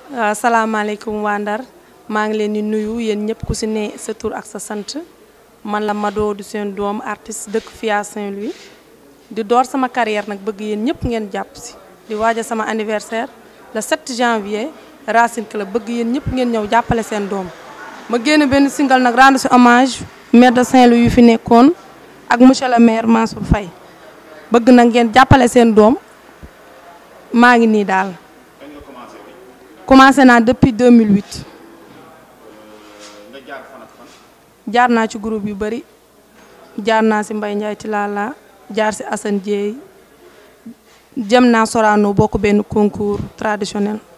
waaw salaamaaleykum waa Ndar maa ngi leen di nuyu yéen ñëpp ku si ne sa tur ak sa sant man la Mado du seen doom artiste dëkk Fia Saint-Louis di door sama carrière nag bëgg yéen ñëpp ngeen jàpp si di waaja sama anniversaire le 7 janvier Racine Club bëgg yéen ñëpp ngeen ñëw jàppale seen doom ma génn benn single nag rendre si hommage maire de Saint-Louis yu fi nekkoon ak monsieur le maire Mansour Faye bëgg nag ngeen jàppale seen doom maa ngi nii daal commencé naa depuis 2008 jaar naa ci groupe yu bari jaar naa si Mbaye Ndiaye Tilala jaar si Assane Dieye jëm naa Sorano bokk benn concours traditionnel